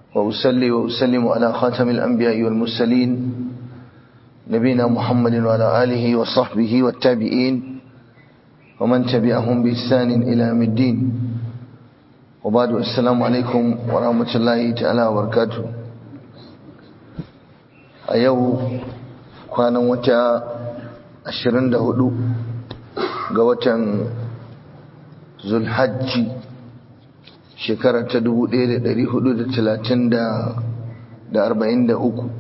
وأسلي وأسلم على خاتم الأنبياء والمرسلين نبينا محمد وعلى آله وصحبه والتابعين ومن تبعهم بإحسان إلى يوم الدين وبعد السلام عليكم ورحمة الله تعالى وبركاته أيو كان وتا أشرين دهدو قوة ذو الحج shekara ta dubu ɗaya da da da hudu talatin arba'in da uku,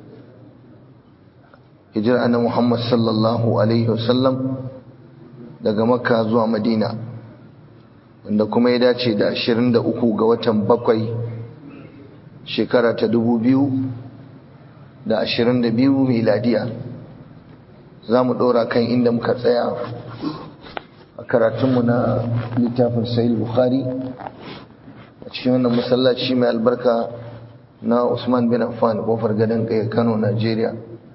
hijira na Muhammad sallallahu alaihi wasallam daga makka zuwa madina wanda kuma ya dace da ashirin da uku ga watan bakwai shekara ta dubu biyu da da ashirin biyu miladiya za mu ɗora kan inda muka tsaya a karatunmu na littafin sahih bukhari cikin wannan masallaci mai albarka na Usman bin Affan kofar gadon kai Kano Najeriya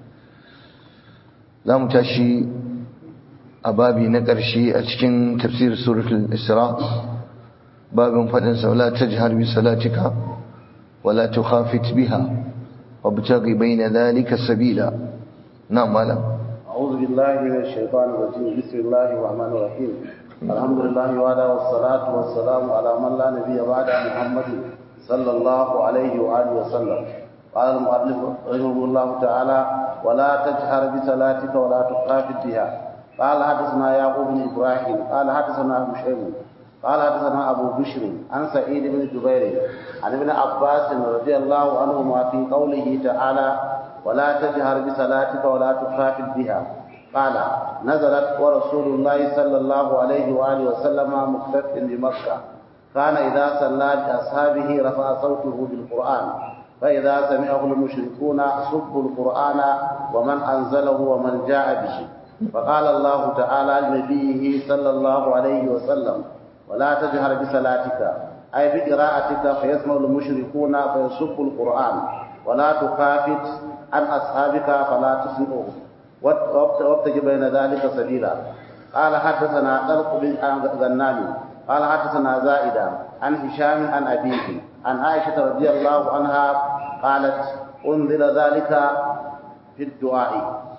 za mu tashi a babi na ƙarshe a cikin tafsir suratul Isra babin faɗin saula ta jihar bi salatika wala tukhafit biha wa btaghi bayna dhalika sabila na malam أعوذ بالله من الشيطان الرجيم بسم الله الرحمن الرحيم الحمد لله وعلى والصلاة والسلام على من لا نبي بعد محمد صلى الله عليه وآله وسلم قال المؤلف رحمه الله تعالى ولا تجهر بصلاتك ولا تخافت بها قال حدثنا يعقوب بن إبراهيم قال حدثنا أبو شيخ قال حدثنا أبو بشر عن سعيد بن جبير عن ابن عباس رضي الله عنهما في قوله تعالى ولا تجهر بصلاتك ولا تخافت بها قال نزلت ورسول الله صلى الله عليه وآله وسلم مختف بمكة كان إذا صلى بأصحابه رفع صوته بالقرآن فإذا سمعه المشركون سبوا القرآن ومن أنزله ومن جاء به فقال الله تعالى لنبيه صلى الله عليه وسلم ولا تجهر بصلاتك أي بقراءتك فيسمع المشركون فيسبوا القرآن ولا تخافت عن أصحابك فلا تسمعهم وابتغ بين ذلك سبيلا قال حدثنا طلق بن غنام قال حدثنا زائدة عن هشام عن أبيه عن عائشة رضي الله عنها قالت أنزل ذلك في الدعاء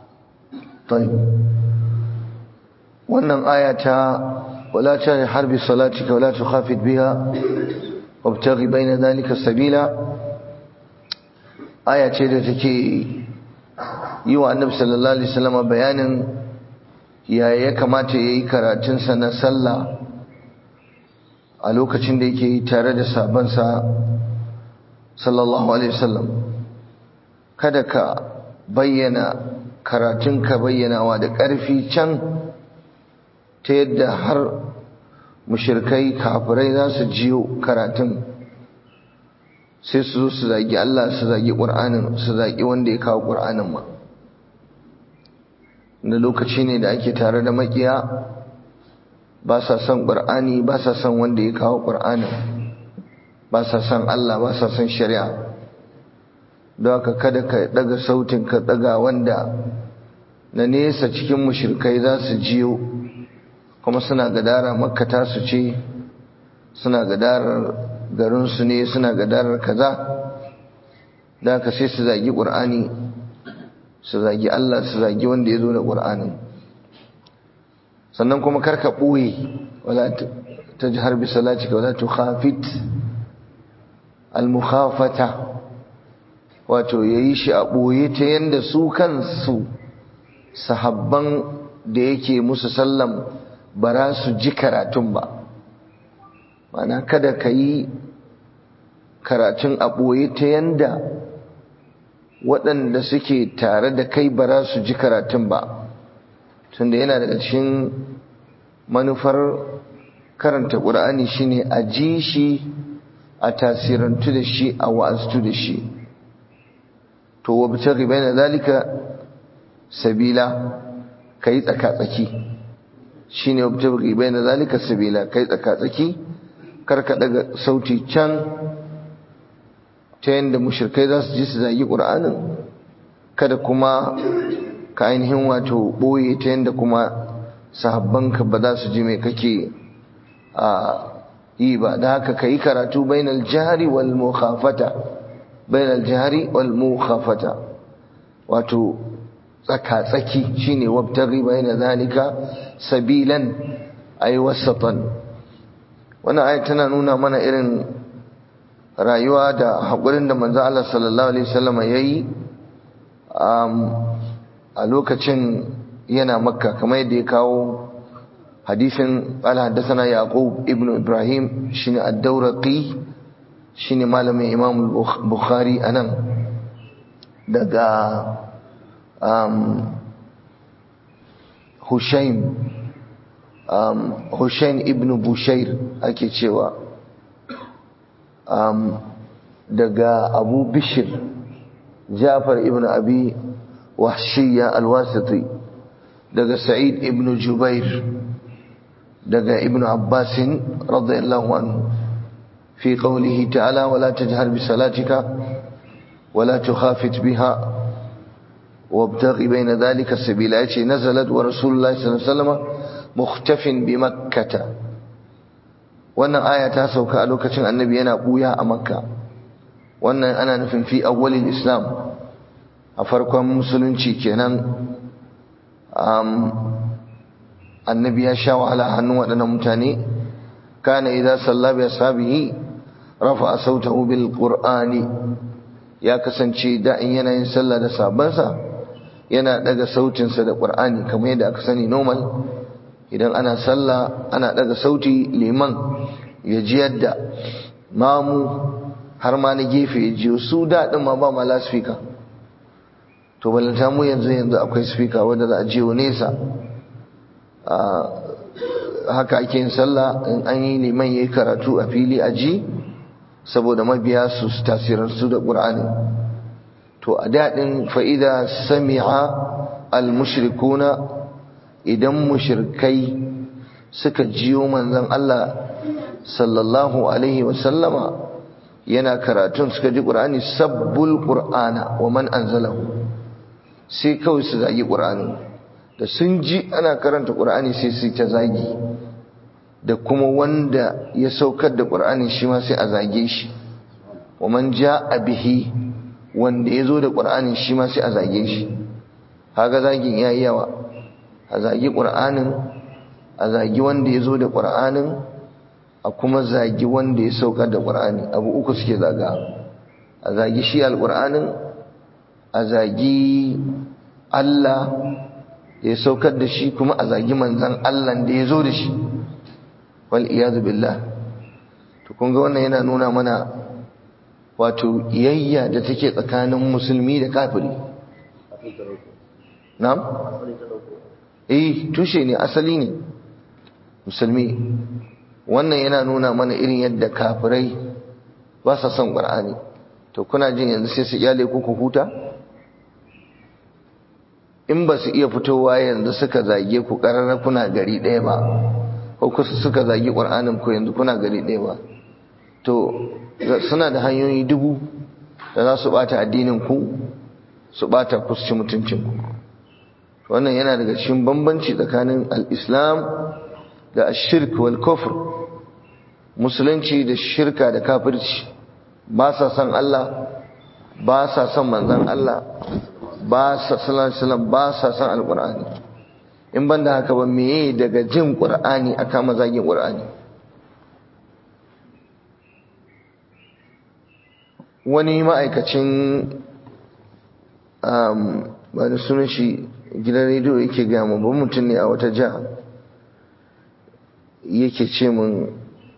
طيب wannan aya ta wala ta harbi salatika wala tukhafit biha wabtaghi baina dhalika sabila aya ce da take yi wa annabi sallallahu alaihi wasallam bayanin ya ya kamata yayi karatun sa na sallah a lokacin da yake tare da sabansa sallallahu alaihi wasallam kada ka bayyana karatun ka bayyanawa da ƙarfi can ta yadda har mushirkai kafirai za su jiyo karatun sai su zo su zagi Allah su zagi ƙur'anin su zagi wanda ya kawo ƙur'anin ma da lokaci ne da ake tare da makiya ba sa son ƙur'ani ba sa son wanda ya kawo ƙur'anin ba sa son Allah ba sa son shari'a don haka kada ka daga sautin ka daga wanda na nesa cikin mushrikai za su jiyo kuma suna gadara makka ta su ce suna gadarar garinsu ne suna gadarar kaza da haka sai su zagi ƙur'ani su zagi Allah su zagi wanda ya zo da ƙur'anin sannan kuma karka ɓoye wala ta ji harbi salatika wala tu khafit al-mukhafata wato yayi shi a ɓoye ta yanda su kansu sahabban da yake musu sallam ba za su ji karatun ba mana kada ka yi karatun a ɓoye ta yanda waɗanda suke tare da kai ba za su ji karatun ba tunda yana daga cikin manufar karanta ƙur'ani shine a ji shi a tasirantu da shi a wa'aztu da shi to wa bi taghi baina zalika sabila kai tsaka-tsaki shine wa bi taghi baina zalika sabila kai tsaka-tsaki kar ka daga sauti can ta yanda mushrikai za su ji su zagi ƙur'anin kada kuma ka ainihin wato ɓoye ta yanda kuma sahabbanka ba za su ji mai kake a yi ba da haka ka yi karatu bainal jari wal mukhafata bainal jihari wal mukhafata wato tsaka-tsaki shine wabtaghi baina zalika sabilan ay wasatan wannan ayat tana nuna mana irin rayuwa da haƙurin da manzo Allah sallallahu alaihi wasallam yayi a lokacin yana makka kamar yadda ya kawo hadisin qala haddathana yaqub ibnu ibrahim shine ad-dawraqi shine malamin imam bukhari anan daga um, hushaim um, hushain ibnu bushair ake cewa um, daga abu bishir jafar ibn abi wahshiya alwasiti daga sa'id ibn jubair daga ibn abbasin radiyallahu anhu fi qawlihi ta'ala wala tajhar bi salatika wala tukhafit biha وابتغي بين ذلك السبيل ايتي نزلت ورسول الله صلى الله عليه وسلم مختف بمكة wannan aya ta sauka a lokacin annabi yana buya a makka wannan ana nufin fi awwalil islam a farkon musulunci kenan annabi ya sha wahala hannun waɗannan mutane kana idza salla bi ashabihi rafa sautahu bil qur'ani ya kasance da in yana yin sallah da sabansa yana daga sautinsa da qur'ani kamar yadda aka sani normal idan ana sallah ana daga sauti liman ya ji yadda mamu har ma na gefe ya ji su daɗin ma ba ma lasfika to balanta mu yanzu yanzu akwai speaker wanda za a je nesa haka ake yin sallah in an yi liman yayi karatu a fili a ji saboda mabiya su tasirarsu da qur'ani to a daɗin fa'ida sami'a al-mushrikuna idan mushrikai suka jiyo manzon Allah sallallahu alaihi wasallama yana karatun suka ji qur'ani sabbul qur'ana wa man anzalahu sai kawai su zagi qur'ani da sun ji ana karanta qur'ani sai su ta zagi da kuma wanda ya saukar da qur'ani shi ma sai a zage shi wa man jaa bihi wanda ya zo da qur'ani shi ma sai a zage shi kaga zagin yayi yawa a zagi qur'anin a zagi wanda ya zo da qur'anin a kuma zagi wanda ya saukar da ƙur'ani abu uku suke zaga a zagi shi alƙur'anin a zagi Allah da ya saukar da shi kuma a zagi manzan Allah da ya zo da shi wal iyazu billah to kun ga wannan yana nuna mana wato iyayya da take tsakanin musulmi da kafiri na'am eh tushe ne asali ne musulmi wannan yana nuna mana irin yadda kafirai ba sa son ƙur'ani to kuna jin yanzu sai su iyale ku ku huta in ba su iya fitowa yanzu suka zage ku ƙararra kuna gari ɗaya ba ko kusa suka zage ƙur'anin ku yanzu kuna gari ɗaya ba to suna da hanyoyi dubu da za su ɓata addinin ku su ɓata ku su ci mutuncin ku wannan yana daga cikin bambanci tsakanin al-islam da ashirk wal kufr musulunci da shirka da kafirci ba sa son Allah ba sa son manzon Allah ba sa sallallahu alaihi wasallam ba sa son alqur'ani in banda haka ba meye daga jin qur'ani aka mazagin qur'ani wani ma'aikacin um ba da sunan shi gidan rediyo yake gaya mu ba mutum ne a wata jiha yake ce mun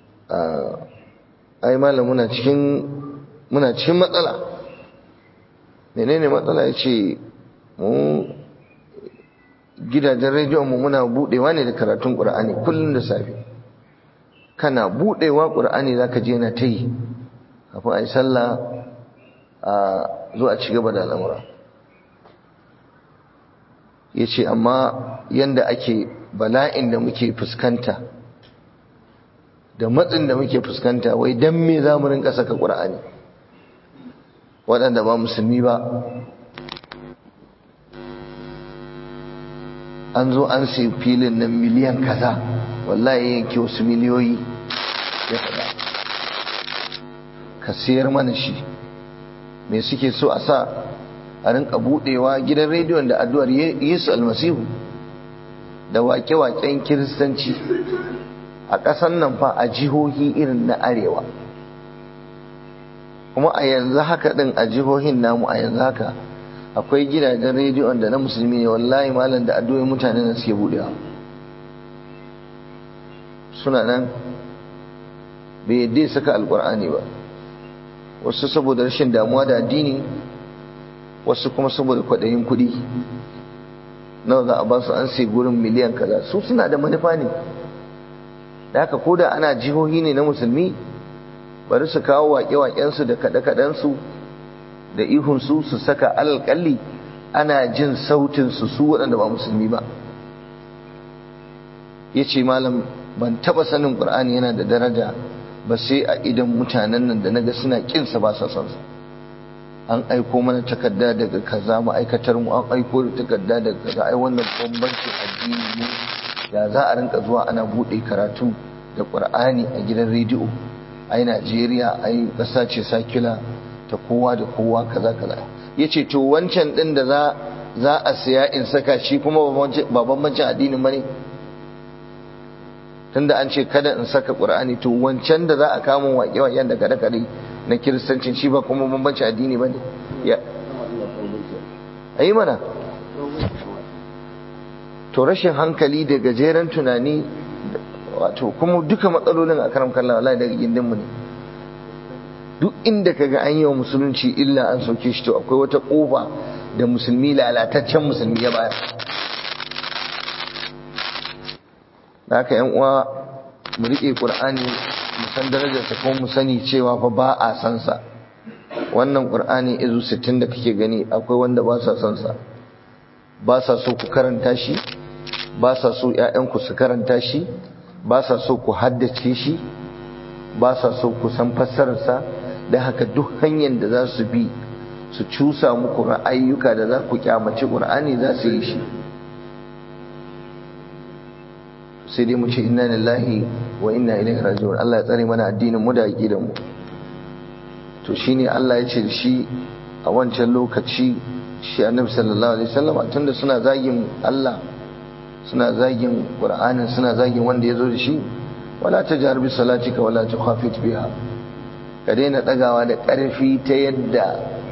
ai malam muna cikin muna cikin matsala menene matsala ya ce mu gidajen rediyon mu muna budewa ne da karatun ƙur'ani kullum da safe kana budewa ƙur'ani zaka je na ta yi kafin a yi sallah a zo a ci gaba da al'amura ya ce amma yanda ake bala'in da muke fuskanta da matsin da muke fuskanta wai dan me za mu rinka saka ƙur'ani waɗanda ba musulmi ba an zo an sai filin nan miliyan kaza wallahi yanke wasu miliyoyi ya faɗa ka siyar mana shi me suke so a sa a rinka budewa gidan rediyon da addu'ar yesu almasihu da wake-waken kiristanci a ƙasan nan fa a jihohi irin na arewa kuma a yanzu haka ɗin a jihohin namu a yanzu haka akwai gidajen rediyon da na musulmi ne wallahi malam da addu'o'in mutane na suke budewa suna nan bai yadda saka alkur'ani ba wasu saboda rashin damuwa da addini wasu kuma saboda kwaɗayin kuɗi nawa za a ba su an sai gurin miliyan kaza su suna da manufa ne da haka ko da ana jihohi ne na musulmi bari su kawo waƙe-waƙensu da kaɗe-kaɗensu da ihunsu su saka alƙalli ana jin sautinsu su waɗanda ba musulmi ba ya ce malam ban taɓa sanin ƙur'ani yana da daraja ba sai a idan mutanen nan da naga suna ƙinsa ba sa son sa an aiko mana takarda daga kaza ma'aikatar mu an aiko da takarda daga kaza ai wannan bambancin addini ne ya za a rinka zuwa ana buɗe karatu da ƙur'ani a gidan rediyo ai Najeriya ai ƙasa ce sakila ta kowa da kowa kaza kaza yace to wancan din da za za a siya in saka shi kuma ba bambancin addinin bane tunda an ce kada in saka qur'ani to wancan da za a kama waƙe waƙen da kada kada na kiristancin shi ba kuma bambancin addini bane ya ayi mana to rashin hankali da gajeren tunani wato kuma duka matsalolin a karam kallon wallahi daga gindin mu ne duk inda kaga an yi wa musulunci illa an soke shi to akwai wata kofa da musulmi lalataccen musulmi ya bayar da haka yan uwa mu rike qur'ani mu san darajarsa kuma mu sani cewa fa ba a san sa wannan qur'ani izu 60 da kake gani akwai wanda ba sa san sa ba sa so ku karanta shi ba sa so ƴaƴanku su karanta shi ba sa so ku haddace shi ba sa so ku san fassararsa da haka duk hanyar da za su bi su cusa muku ra'ayyuka da za ku kyamaci ƙur'ani za su yi shi sai dai mu ce inna lillahi wa inna ilaihi raji'un Allah ya tsare mana addinin mu da aqidar mu to shine Allah ya ce da shi a wancan lokaci shi Annabi sallallahu alaihi wasallam tunda suna zagin Allah suna zagin Qur'anin suna zagin wanda ya zo da shi wala tajhar bi salatika wala tukhafit biha ka daina ɗagawa da ƙarfi ta yadda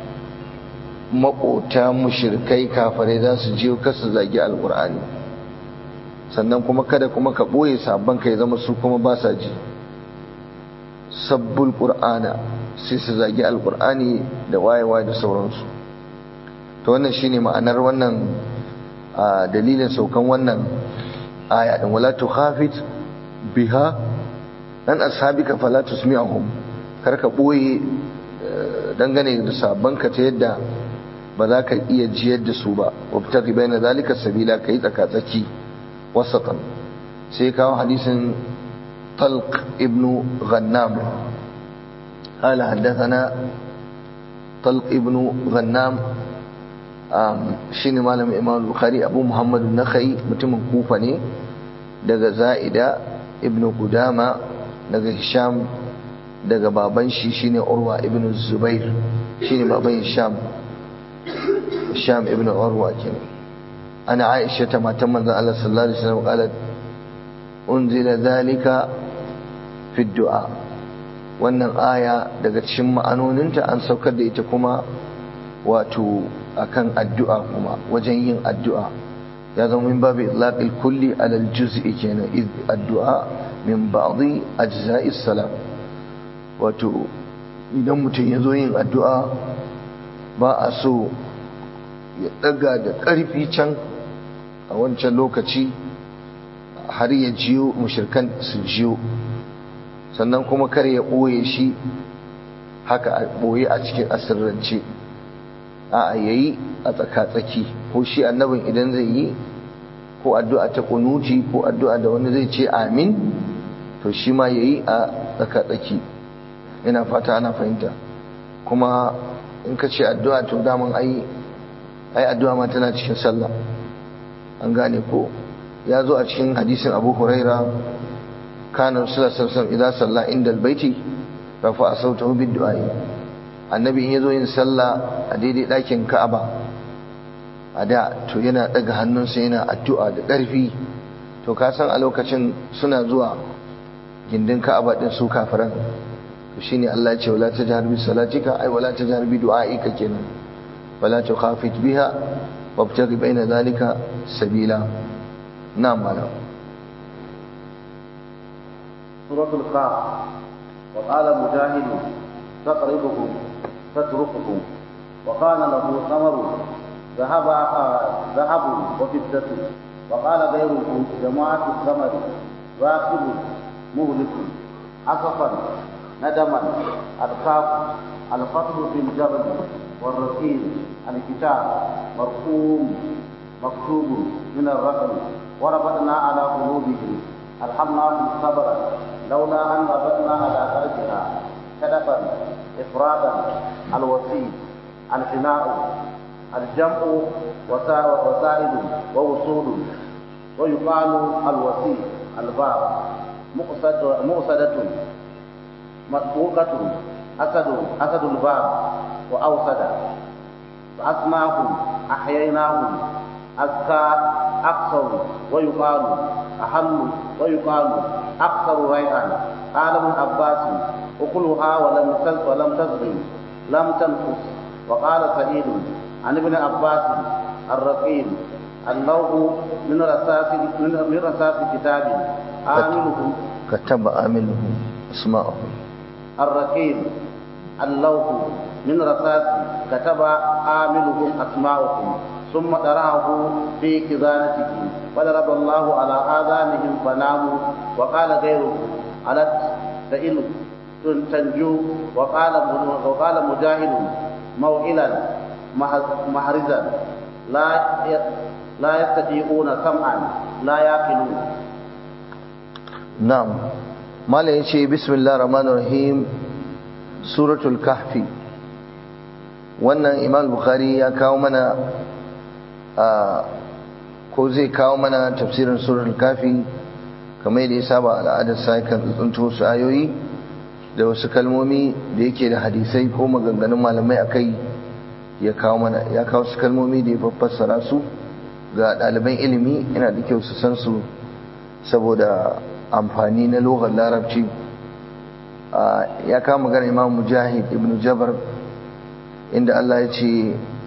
maƙota mushirkai kafare za su je kasu zagi alƙur'ani sannan kuma kada kuma ka ɓoye sabon ka ya zama su kuma ba sa ji sabbul ƙur'ana sai su zagi alƙur'ani da wayewa da sauransu to wannan shine ma'anar wannan dalilin saukan wannan aya din wala tukhafit biha an ashabika fala tusmi'hum karka ɓoye dangane da sabonka ta yadda ba za ka iya jiyar da su ba wabtar ribai na zalika sabila ka yi tsakatsaki wasatan sai kawo hadisin talq ibn ghannam قال حدثنا طلق ابن غنام شيني مالم امام البخاري ابو محمد النخعي mutumin kufa ne daga za'ida ibn qudama daga hisham daga baban shi shine urwa ibn zubair shine baban hisham hisham ibn urwa kenan ana aisha ta matan manzon Allah sallallahu alaihi wasallam qalat unzila zalika fi du'a wannan aya daga cikin ma'anoninta an saukar da ita kuma wato akan addu'a kuma wajen yin addu'a ya zama min babu itlaqil kulli ala al-juz'i kenan addu'a min ba'dhi ajza'is salam wato idan mutum ya zo yin addu'a ba a so ya daga da ƙarfi can a wancan lokaci har ya jiyo mushirkan su jiyo sannan kuma kar ya ɓoye shi haka a ɓoye a cikin asirrance a yayi a tsaka-tsaki ko shi annabin idan zai yi ko addu'a ta kunuti ko addu'a da wani zai ce amin to shi ma yayi a tsaka-tsaki ina fata ana fahimta kuma in ka ce addu'a to daman ai ai addu'a ma tana cikin sallah an gane ko ya zo a cikin hadisin abu huraira kana rasulullah sallallahu alaihi wasallam idan salla inda albayti rafa sautahu bid du'a annabi in yazo yin sallah a daidai ɗakin ka'aba a da to yana ɗaga hannunsa yana addu'a da ƙarfi to ka san a lokacin suna zuwa gindin ka'aba din su kafiran to shine Allah ya ce wala tajhar bi salatika ay wala tajhar bi du'aika kenan wala tukhafit biha wabtaghi baina dhalika sabila na'am malam suratul qaf wa qala mujahid taqribuhum tatrukuhum wa kana lahu thamaru ذهب ذهب وفدة وقال غيره جماعة الثمر راكب مهلك عصفا ندما الكاف الفتح في الجبل والركيل الكتاب مرقوم مكتوب من الرقم وربطنا على قلوبهم الحمناهم صبرا لولا ان ربطنا على قلبها كدفا افرادا الوسيل الفناء الجمع وسائد ووصول ويقال الوسيل الباب مؤسدة مطبوقة أسد أسد الباب وأوسد فأسماهم أحييناهم أزكى أكثر ويقال أحل ويقال أكثر ريعا قال ابن عباس أكلها ولم ولم تزغي لم تنقص وقال سعيد عن ابن عباس الرقيم اللوح من رصاص من رصاص كتاب عامله كتب عامله اسماءهم الرقيم اللوح من رصاص كتب عامله اسماءهم ثم طرحه في خزانته فضرب الله على آذانهم فناموا وقال غيره ألت سئل تنجو وقال وقال مجاهد موئلا محرزا لا لا يستطيعون سمعا لا يعقلون نعم مالا يشي بسم الله الرحمن الرحيم سورة الكهف wannan imam bukhari ya kawo mana ko zai kawo mana tafsirin surar kafi kamar yadda ya saba al'adar sa kan tsunto su ayoyi da wasu kalmomi da yake da hadisai ko maganganun malamai akai ya kawo mana ya kawo su kalmomi da ya fassara su ga ɗaliban ilimi yana da kyau su san su saboda amfani na lokacin larabci ya kawo magana imam mujahid ibn jabar inda Allah ya ce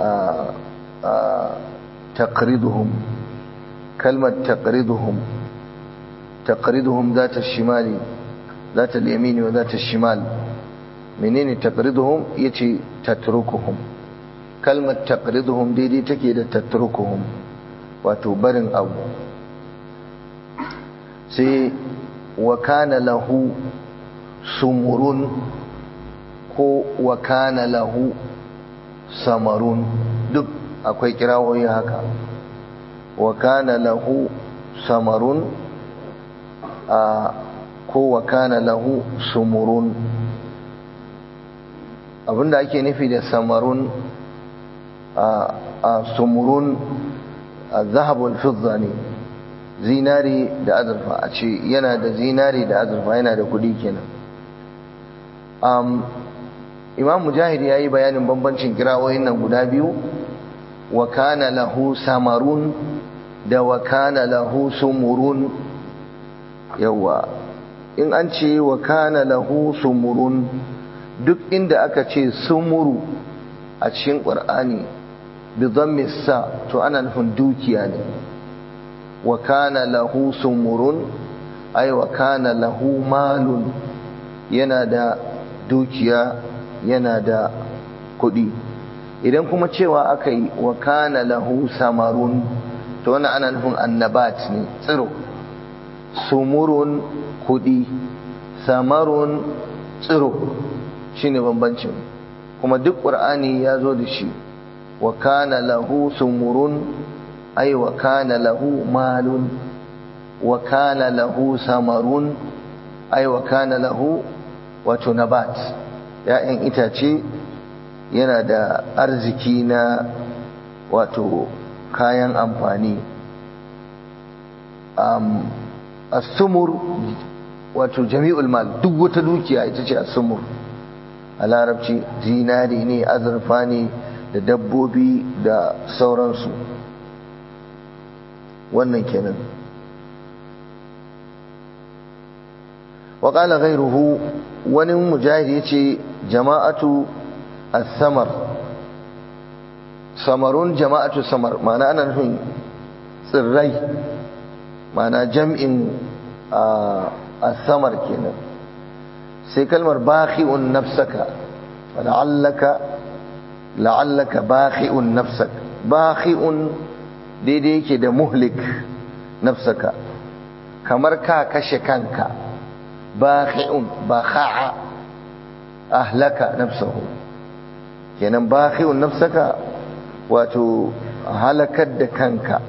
taqriduhum kalmar taqriduhum taqriduhum zata shimali zata al-yamini wa zata shimal menene taqriduhum yace tatrukuhum kalmar taqriduhum daidai take da tatrukuhum wato barin abu sai wa kana lahu sumurun ko wa kana lahu samarun duk akwai kirawoyi haka wa kana lahu samarun a ko wa kana lahu sumurun abinda ake nufi da samarun a sumurun a zahabul fidda ne zinari da azurfa a ce yana da zinari da azurfa yana da kudi kenan imam mujahid ya yi bayanin bambancin kirawoyin nan guda biyu wa kana lahu samarun da wa kana lahu sumurun yawa in an ce wa kana lahu sumurun duk inda aka ce sumuru a cikin ƙur'ani bi dhammi sa to ana nufin dukiya ne wa kana lahu sumurun ay wa kana lahu malun yana da dukiya yana da kuɗi idan kuma cewa aka yi wa kana lahu samarun to wannan ana nufin annabat ne tsiro sumurun kuɗi samarun tsiro shine bambancin kuma duk ƙur'ani ya zo da shi wa kana lahu sumurun ay wa kana lahu malun wa kana lahu samarun ay wa kana lahu wato nabat ya'yan itace yana da arziki na wato kayan amfani um, asumur wato jami'ul mal duk wata dukiya ita ce asumur a larabci zinari ne azurfa ne da dabbobi da sauransu wannan kenan وقال غيره wani mujahid yace jama'atu as-samar samarun jama'atu samar ma'ana ana nufin tsirrai ma'ana jam'in as-samar kenan sai kalmar bakhi'un nafsaka la'allaka la'allaka bakhi'un nafsak bakhi'un daidai yake da muhlik nafsaka kamar ka kashe kanka bakhi'un bakha'a ahlaka nafsahu kenan bakhi'un nafsaka wato halakar da kanka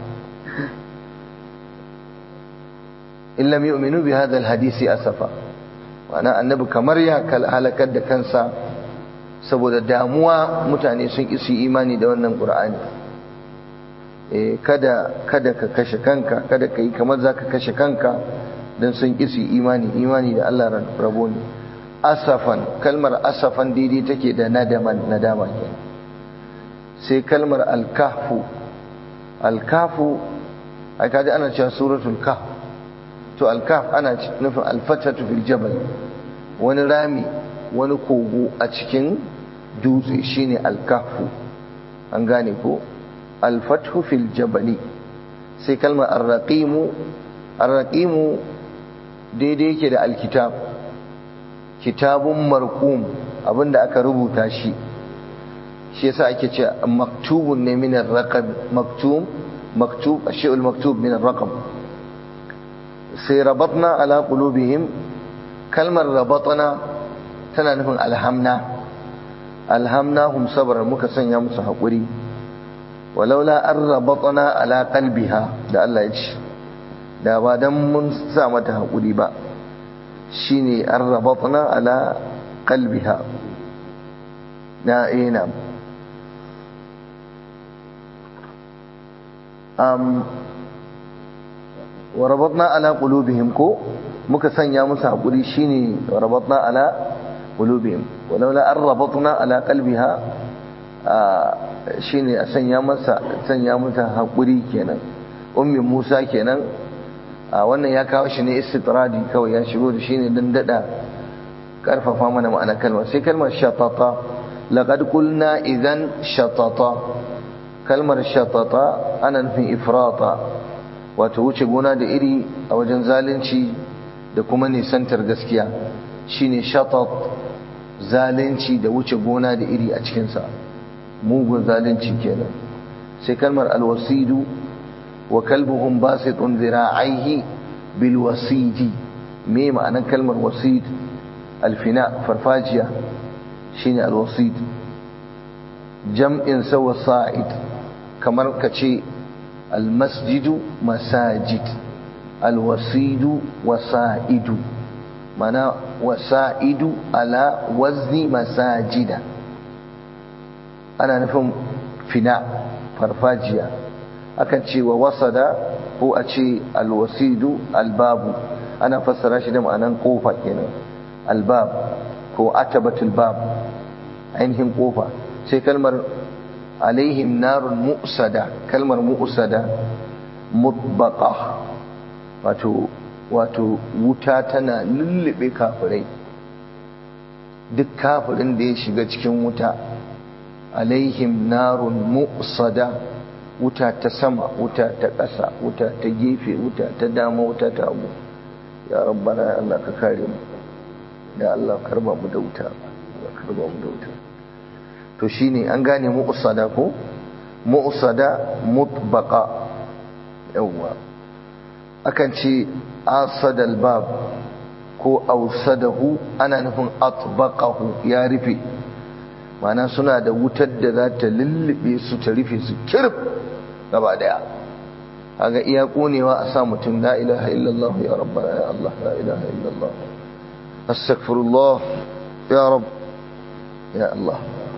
in lam yu'minu bi hadha alhadisi asafa wana annabi kamar ya halakar da kansa saboda damuwa mutane sun isi imani da wannan qur'ani eh kada kada ka kashe kanka kada ka yi kamar zaka kashe kanka dan sun isi imani imani da Allah rabo ne asafan kalmar asafan daidai take da nadaman nadama kenan sai kalmar alkahfu alkahfu ai kaji ana cewa suratul kahf to alkaf ana nufin alfatatu fil jabal wani rami wani kogo a cikin dutse shine alkahfu an gane ko alfathu fil jabali sai kalmar arraqimu arraqimu daidai yake da alkitab kitabun marqum abinda aka rubuta shi shi yasa ake ce maktubun ne min ar-raqab maktub maktub ashiyul maktub min ar-raqam sai rabatna ala qulubihim kalmar rabatna tana nufin alhamna alhamnahum sabran muka sanya musu hakuri walaula an rabatna ala qalbiha da Allah ya ce da ba dan mun sa mata hakuri ba shine an rabatna ala qalbiha na ina um, wa rabatna ala qulubihim ko muka sanya musu hakuri shine wa rabatna ala qulubihim walaula an rabatna ala qalbiha shine a sanya masa sanya mata hakuri kenan ummi Musa kenan wannan ya kawo shi ne istitradi kawai ya shigo da shine dan dada karfafa mana ma'ana kalmar sai kalmar shatata laqad qulna idan shatata kalmar shatata ana nufin ifrata wato wuce gona da iri a wajen zalunci da kuma nisantar gaskiya shine shatat zalunci da wuce gona da iri a cikinsa mugun zalunci kenan sai kalmar alwasidu wa kalbuhum basitun zira'aihi bil wasidi me ma'anar kalmar wasid alfina farfajiya shine alwasid jam'in sa wasa'id kamar kace almasjidu masajid alwasidu wasa'idu mana wasa'idu ala wazni masajida ana nufin fina farfajiya akan ce wa wasada ko a ce alwasidu albabu ana fassara shi da ma'anan kofa kenan albab ko atabatul bab ainihin kofa sai kalmar alaihim narun mu'sada kalmar mu'sada mutbaqa wato wato wuta tana lullube kafirai duk kafirin da ya shiga cikin wuta alaihim narun mu'sada wuta ta sama wuta ta ƙasa wuta ta gefe wuta ta dama wuta ta abu ya rabbana ya Allah ka kare mu ya Allah karba mu da wuta karba mu da wuta to shine an gane mu'sada ko mu'sada mutbaqa yawa akan ce asadal bab ko ausadahu ana nufin atbaqahu ya rufe mana suna da wutar da za ta lullube su ta rufe su kirf gaba daya kaga iya konewa a sa mutum la ilaha illallah ya rabbana ya Allah la ilaha illallah astaghfirullah ya rabb ya Allah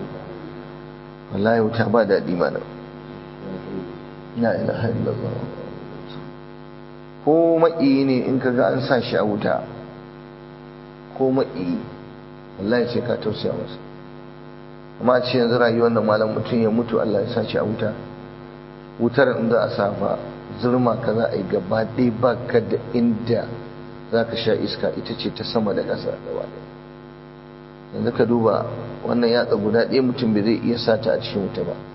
wallahi wuta ba daɗi mana la ilaha illallah ko maƙi ne in ka ga an sa shi a wuta ko maƙi wallahi sai ka tausaya masa amma ce yanzu rayuwar da malam mutum ya mutu Allah ya sace a wuta wutar in za a safa zurma ka za a yi gaba ɗaya ba ka da inda za ka sha iska ita ce ta sama da ƙasa gaba ɗaya yanzu ka duba wannan yatsa guda ɗaya mutum bai zai iya sata a cikin wuta ba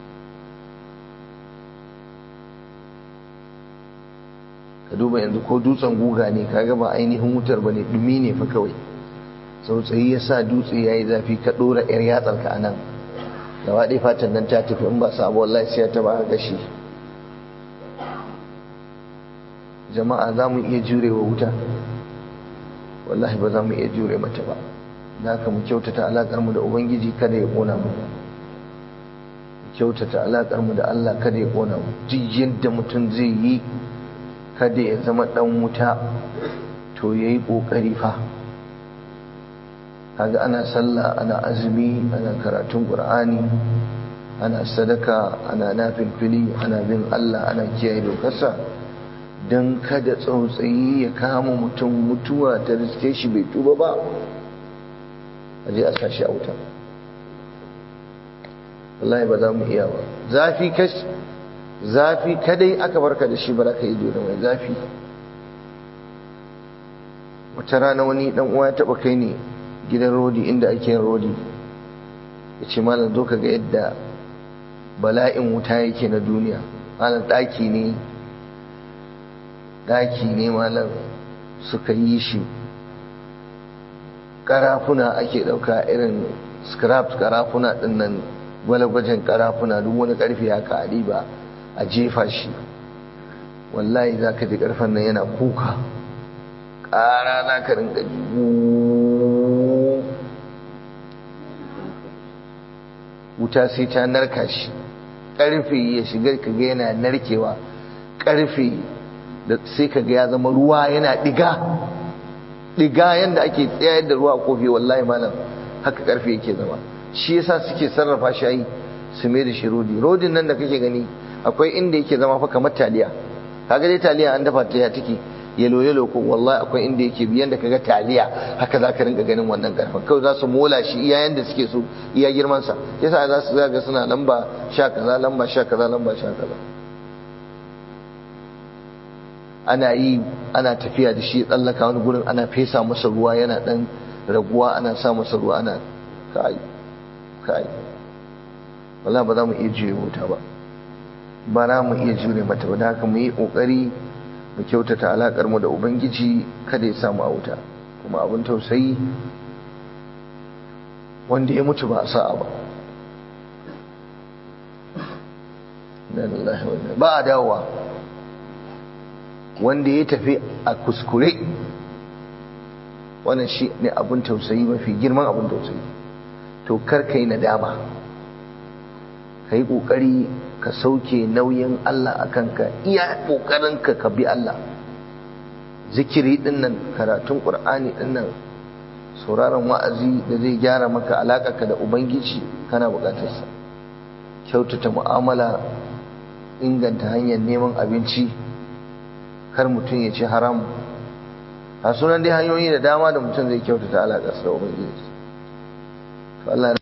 ka duba yanzu ko dutsen guga ne kaga ba ainihin wutar ba ne ɗumi ne fa kawai tsautsayi ya sa dutse ya yi zafi ka ɗora 'yar yatsarka a nan gaba ɗaya fatan nan ta tafi in ba samu wallahi sai ta ba gashi jama'a za mu iya jure wa wuta wallahi ba za mu iya jure mata ba da haka mu kyautata alaƙar mu da ubangiji kada ya ƙona mu kyautata alaƙar mu da Allah kada ya ƙona mu duk yadda mutum zai yi kada ya zama ɗan wuta to yayi ƙoƙari fa kaga ana sallah ana azumi ana karatun qur'ani ana sadaka ana nafilfili ana bin Allah ana kiyaye dokarsa don kada tsautsayi ya kama mutum mutuwa ta riske shi bai tuba ba a je a sashi a wuta wallahi ba za mu iya ba zafi kash zafi kadai aka barka da shi ba za ka yi da mai zafi wata rana wani dan uwa ya taba kai ne gidan rodi inda ake yin rodi ya ce malam zo ka ga yadda bala'in wuta yake na duniya malam ɗaki ne ɗaki ne malam suka yi shi karafuna ake ɗauka irin scraps karafuna ɗin nan gwalagwajen karafuna duk wani ƙarfe haka a ɗiba a jefa shi wallahi za ka ji ƙarfen nan yana kuka ƙara za ka rinka wuta sai ta narka shi ƙarfe ya shiga ka ga yana narkewa ƙarfe da sai ka ga ya zama ruwa yana ɗiga ɗiga yadda ake tsayar da ruwa a kofi wallahi malam haka ƙarfe yake zama shi yasa suke sarrafa shi su mai da shi rodi rodin nan da kake gani akwai inda yake zama fa kamar taliya kaga dai taliya an dafa ta ya take yalo yalo ko wallahi akwai inda yake biyan da kaga taliya haka za ka rinka ganin wannan karfin kawai za su mola shi iya yanda suke so iya girman sa yasa za su zaga suna lamba sha kaza lamba sha kaza lamba sha kaza ana yi ana tafiya da shi tsallaka wani gurin ana fesa masa ruwa yana dan raguwa ana sa masa ruwa ana kai kai wallahi ba za mu iya jure wuta ba ba za mu iya jure mata ba da haka mu yi kokari mu kyautata alakar mu da ubangiji kada ya samu a wuta kuma abin tausayi wanda ya mutu ba a sa'a ba ba a dawowa wanda ya tafi a kuskure wannan shi ne abin tausayi mafi girman abin tausayi to kar ka yi nadama ka yi ƙoƙari ka sauke nauyin Allah a kanka iya ƙoƙarinka ka bi Allah zikiri dinnan karatun ƙur'ani dinnan sauraron wa'azi da zai gyara maka alaƙarka da ubangiji kana buƙatarsa kyautata mu'amala inganta hanyar neman abinci kar mutum ya ci haram a sunan dai hanyoyi da dama da mutum zai kyautata alaƙarsa da ubangiji Allah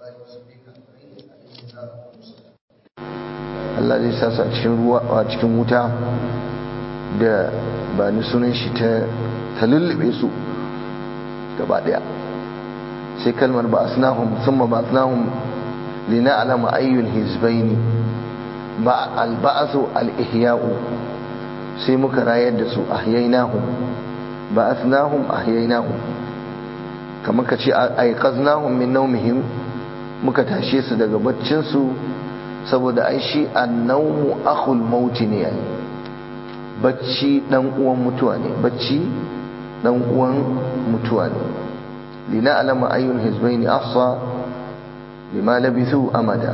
Allah zai sasa a cikin ruwa a cikin wuta da ba ni sunan shi ta ta lullube su gaba daya sai kalmar ba asnahum thumma ba asnahum lina alama ayyul hizbaini ba alba'asu al-ihya'u sai muka rayar da su ahyaynahum ba asnahum ahyaynahum kamar ka ce aiqaznahum min nawmihim muka tashe su daga baccin su saboda ai shi annawmu akhul mauti ne yayi bacci dan uwan mutuwa ne bacci dan uwan mutuwa ne lina alama ayyul hizbaini afsa lima labithu amada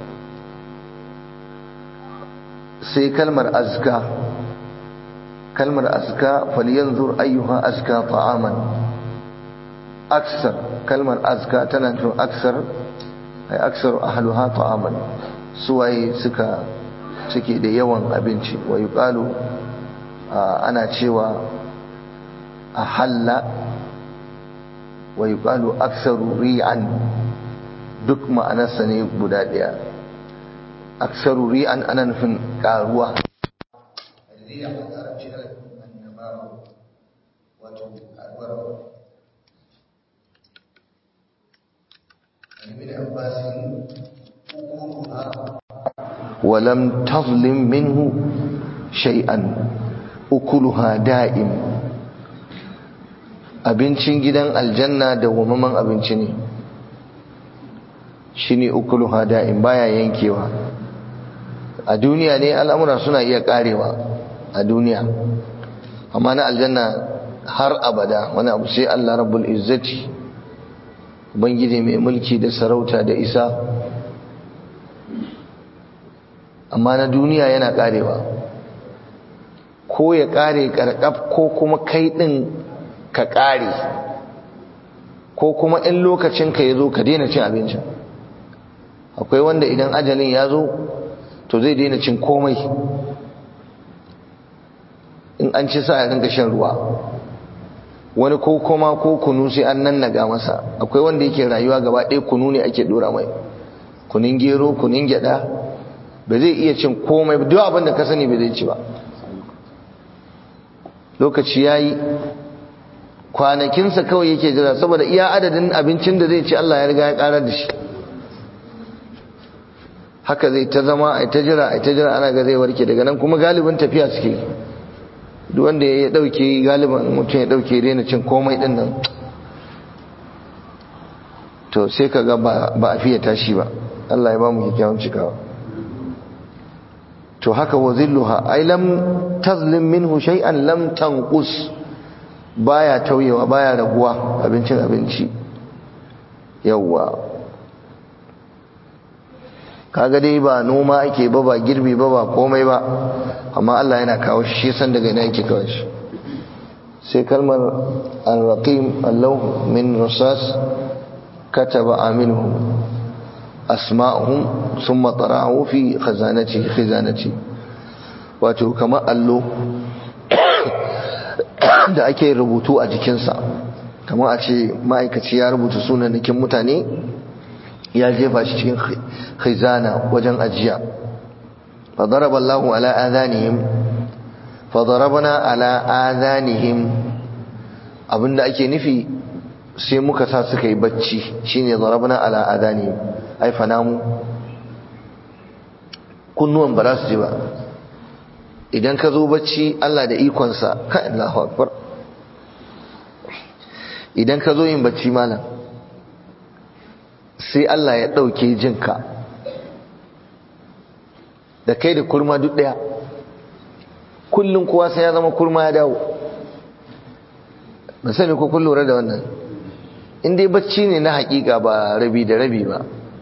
sai kalmar azka kalmar azka falyanzur ayyuha azka ta'aman aksar kalmar azka tana nufin aksar ai aksar ahluha ta'aman suwaye suka suke da yawan abinci wa yuqalu ana cewa a halla wa yuqalu aktsaru ri'an duk ma'anarsa ne guda ɗaya aksaru ri'an ana nufin karuwa ولم تظلم منه شيئا ukuluha da'im abincin gidan aljanna da wamaman abinci ne shine ukuluha da'im baya yankewa a duniya ne al'amura suna iya karewa a duniya amma na aljanna har abada wani abu sai Allah rabbul izzati ubangiji mai mulki da sarauta da isa amma na duniya yana karewa ko ya kare karkaf ko kuma kai din ka kare ko kuma in lokacin ka yazo ka daina cin abincin akwai wanda idan ajalin ya zo to zai daina cin komai in an ci sa ya rinka shan ruwa wani ko kuma ko kunu sai an nannaga masa akwai wanda yake rayuwa gaba ɗaya kunu ne ake dora mai kunin gero kunin gyada ba zai iya cin komai duk abin da ka sani ba zai ci ba lokaci ya yi kwanakinsa kawai yake jira saboda iya adadin abincin da zai ci Allah ya riga ya karar da shi haka zai ta zama a ta jira a ta jira ana ga zai warke daga nan kuma galibin tafiya suke duk wanda ya dauke galibin mutum ya dauke daina cin komai din nan to sai ka ga ba a fiye tashi ba Allah ya ba mu kyakkyawan cikawa to haka wa zilluha ay lam tazlim minhu shay'an lam tanqus baya tauyewa baya raguwa abincin abinci yawwa kaga dai ba noma ake ba ba girbi ba ba komai ba amma Allah yana kawo shi san daga ina yake kawo shi sai kalmar al-raqim Allah min rusas kataba aminuhum asma'uhum thumma tara'u fi khazanati khazanati wato kamar allo da ake rubutu a jikinsa kamar a ce ma'aikaci ya rubuta sunanakin mutane ya jefa shi cikin khizana wajen ajiya fadaraba Allahu ala adhanihim fadarabna ala adhanihim abinda ake nufi sai muka sa suka yi bacci shine darabna ala adhanihim ai fanamu kunnuwan ba za su ji ba idan ka zo bacci Allah da ikonsa ka Allahu akbar idan ka zo yin bacci malam sai Allah ya ɗauke jinka da kai da kurma duk ɗaya kullum kowa sai ya zama kurma ya dawo ba sani ko kun lura da wannan in dai bacci ne na hakika ba rabi da rabi ba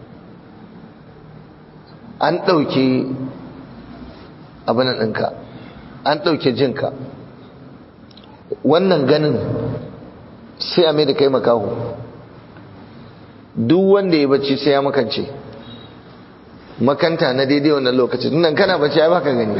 an ɗauke abinan ɗinka an ɗauke jinka wannan ganin sai a mai da kai makaho duk wanda ya bacci sai ya makance makanta na daidai wannan lokacin nan kana bacci ai baka gani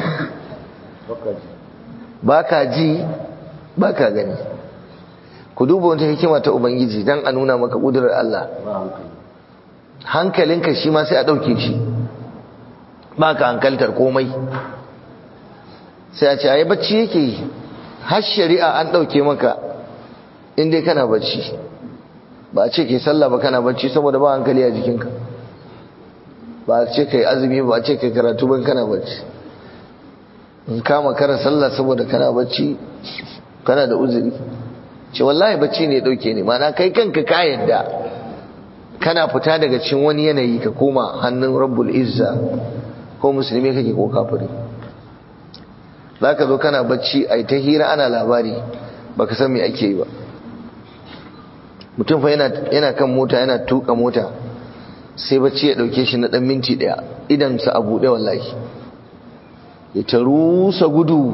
baka ji baka gani ku duba wata hikima ta ubangiji dan a nuna maka kudurar Allah hankalinka shi ma sai a dauke shi baka hankaltar komai sai a ce ai bacci yake har shari'a an dauke maka in dai kana bacci ba a ce ke sallah ba kana bacci saboda ba hankali a jikinka ba a ce kai azumi ba a ce kai karatu ban kana bacci in kama kara sallah saboda kana bacci kana da uzuri ce wallahi bacci ne dauke ne mana kai kanka ka yadda kana fita daga cikin wani yanayi ka koma hannun rabbul izza ko musulmi kake ko kafiri zaka zo kana bacci ai ta hira ana labari baka san me ake yi ba mutum fa yana kan mota yana tuka mota sai bacci ya dauke shi na dan minti daya idan sa a bude wallahi ya ta rusa gudu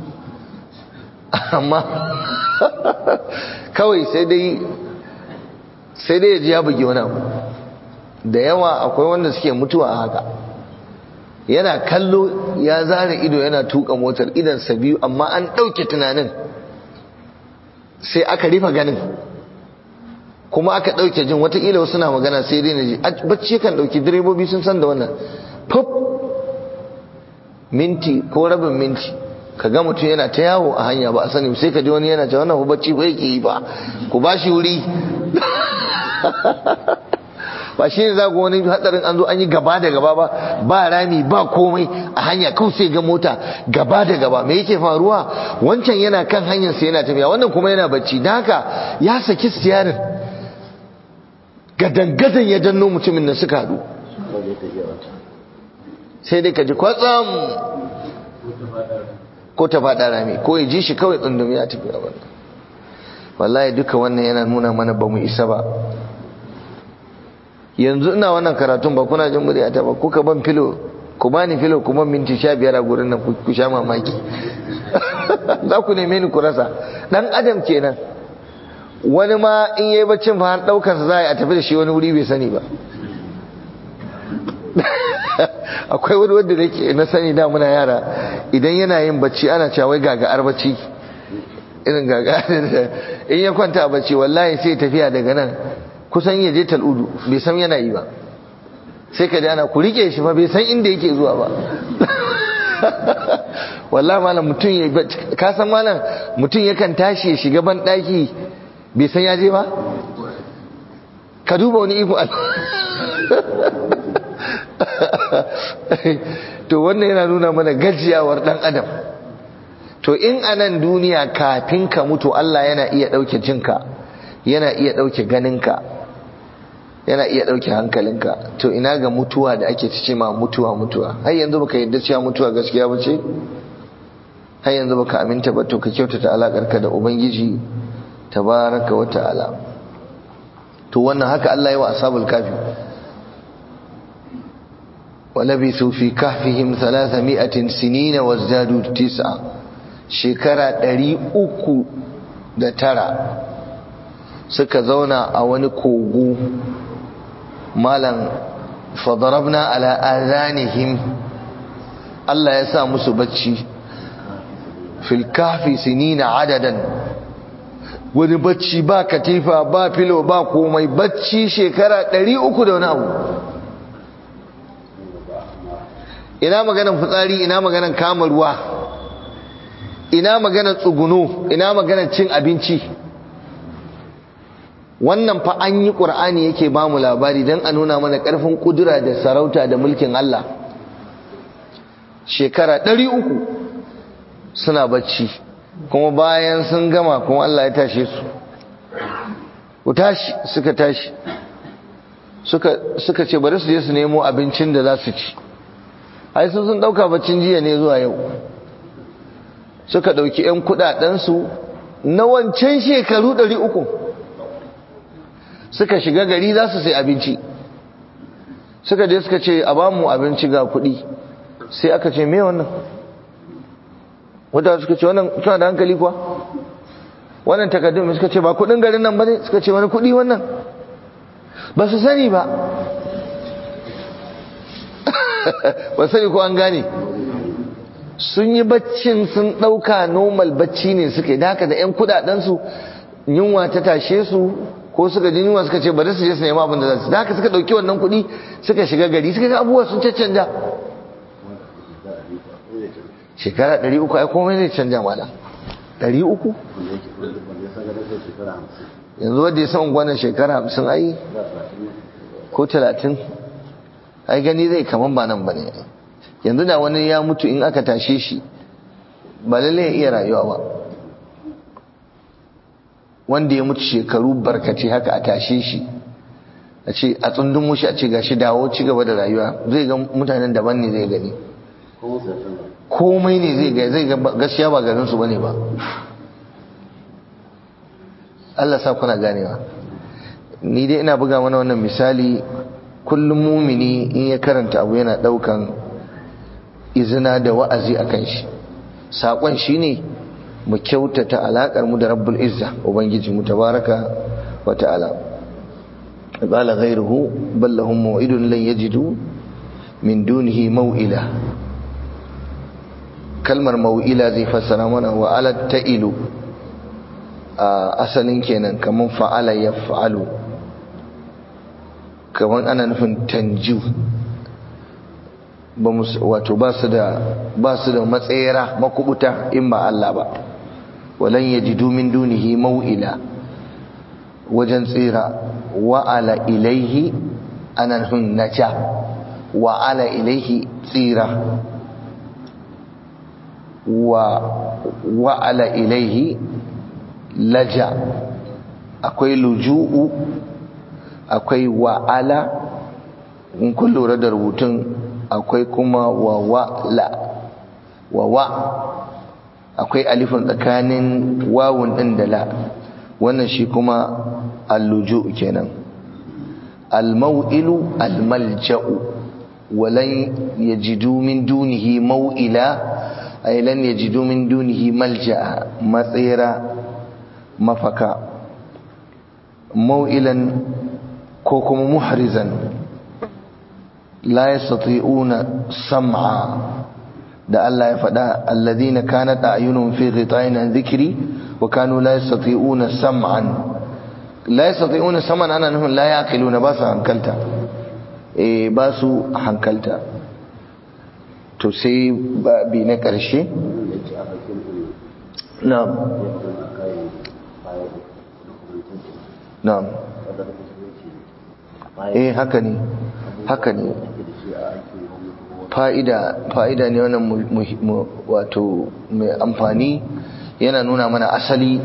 amma kawai sai dai sai dai ya ji ya bugi wani abu da yawa akwai wanda suke mutuwa a haka yana kallo ya zara ido yana tuka motar idansa biyu amma an ɗauke tunanin sai aka rufe ganin kuma aka ɗauke jin watakila wasu na magana sai dai na ji bacci kan ɗauki direbobi sun san da wannan pop minti ko rabin minti ka ga mutum yana ta yawo a hanya ba a sani sai ka ji wani yana ta wannan bacci ba yake yi ba ku ba shi wuri ba shi ne za ku wani hadarin an zo an yi gaba da gaba ba ba rami ba komai a hanya kawai sai ga mota gaba da gaba me yake faruwa wancan yana kan hanyar sai yana tafiya wannan kuma yana bacci da haka ya saki stiyarin gadan-gadan ya danno mutumin da suka haɗu sai dai ka ji kwatsam ko ta faɗa rami ko ya ji shi kawai tsundumi ya tafi a wannan wallahi duka wannan yana nuna mana ba mu isa ba yanzu ina wannan karatun ba kuna jin murya ta ba kuka ban filo ku bani filo kuma minti sha biyar a gurin nan ku sha mamaki za ku neme ni ku rasa dan adam kenan wani ma in yayi baccin fa har daukar sa za a tafi da shi wani wuri bai sani ba akwai wani wanda nake na sani da muna yara idan yana yin bacci ana cewa wai gaga bacci irin gaga in ya kwanta a bacci wallahi sai tafiya daga nan kusan ya je tal'udu bai san yana yi ba sai ka ana ku rike shi fa bai san inda yake zuwa ba wallahi malam mutum ya ka san malam mutum yakan tashi ya shiga ban daki bai san ya je ba ka duba wani iko to wannan yana nuna mana gajiyawar dan adam to in anan duniya kafin ka mutu Allah yana iya dauke jinka yana iya dauke ganinka yana iya dauke hankalinka to ina ga mutuwa da ake ce ma mutuwa mutuwa har yanzu baka yadda cewa mutuwa gaskiya bace har yanzu baka aminta ba to ka kyautata alakarka da ubangiji tabaraka wa ta'ala to wannan haka Allah ya wa ashabul kafi ولبثوا في كهفهم ثلاثمائة سنين وازدادوا تسعة شكرا دري أكو da tara suka zauna a wani kogo malam fadarabna ala azanihim Allah ya sa musu bacci fil kahfi sinina adadan wani bacci ba katifa ba filo ba komai bacci shekara 300 da wani abu ina maganan fitsari ina maganan kama ruwa ina maganan tsuguno ina maganan cin abinci wannan fa an yi ƙur'ani yake ba mu labari don a nuna mana ƙarfin ƙudura da sarauta da mulkin Allah shekara ɗari uku suna bacci kuma bayan sun gama kuma Allah ya tashe su ku tashi suka tashi suka ce bari su je su nemo abincin da za su ci ai sun sun dauka baccin jiya ne zuwa yau suka dauki yan kudadensu na wancan shekaru 300 suka shiga gari za su sai abinci suka je suka ce a bamu abinci ga kudi sai aka ce me wannan wadda suka ce wannan suna da hankali kuwa wannan takaddun suka ce ba kudin garin nan bane suka ce wani kudi wannan ba su sani ba ba sani ko an gane sun yi baccin sun ɗauka normal bacci ne suka yi da haka da 'yan kudadensu yunwa ta tashe su ko suka ji yunwa suka ce bari su je su nema abin da za su da haka suka ɗauki wannan kuɗi suka shiga gari suka ga abubuwa sun caccanja shekara ɗari uku ai komai zai canja mana ɗari uku yanzu wadda ya san gwanan shekara hamsin ai ko talatin ai gani zai kaman ba nan ba ne yanzu da wani ya mutu in aka tashe shi ba lalle ya iya rayuwa ba wanda ya mutu shekaru barkace haka a tashe shi a ce a tsundun mushi a ce gashi dawo ci gaba da rayuwa zai ga mutanen daban ne zai gani komai ne zai ga zai ga gaskiya ba garin su bane ba Allah sa kuna ganewa ni dai ina buga mana wannan misali kullum mumini in ya karanta abu yana daukan izina da wa'azi akan shi sakon shine mu kyautata alakar mu da rabbul izza ubangiji mu tabaraka wa ta'ala qala ghayruhu bal lahum maw'idun lan yajidu min dunihi maw'ila kalmar maw'ila zai fassara mana wa ala ta'ilu asalin kenan kaman fa'ala yaf'alu kamar ana nufin tanju wato ba su da ba su da matsayira makubuta in ba Allah ba walan yajidu min dunihi mau'ila wajen tsira wa'ala ilaihi ana nufin naja wa'ala ilaihi tsira wa wa'ala ilaihi laja akwai luju'u akwai wa'ala in kun lura da rubutun akwai kuma wa wa'la wa wa akwai alifin tsakanin wawun din da la wannan shi kuma alluju kenan almau'ilu almalja'u walan yajidu min dunihi mau'ila ay lan yajidu min dunihi malja'a matsira mafaka mau'ilan ko kuma muhrizan la yastati'una sam'a da Allah ya faɗa alladhina kanat a'yunuhum fi ghita'in an dhikri wa kanu la yastati'una sam'an la yastati'una sam'an ana nufin la yaqiluna ba su hankalta eh ba su hankalta to sai bi na ƙarshe na'am na'am eh haka ne haka ne fa'ida fa'ida ne wannan wato mai amfani yana nuna mana asali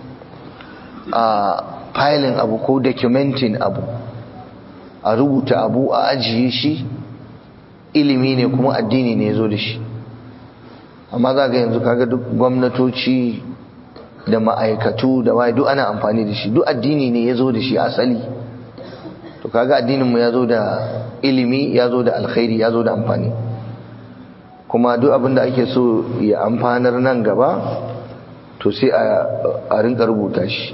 a filing abu ko documenting abu a rubuta abu a ajiye shi ilimi ne kuma addini ne ya zo da shi amma za ga yanzu kaga duk gwamnatoci da ma'aikatu da waye duk ana amfani da shi duk addini ne ya zo da shi asali to kaga addininmu ya zo da ilimi ya zo da alkhairi ya zo da amfani kuma duk abin da ake so ya amfanar nan gaba to sai a rinka rubuta shi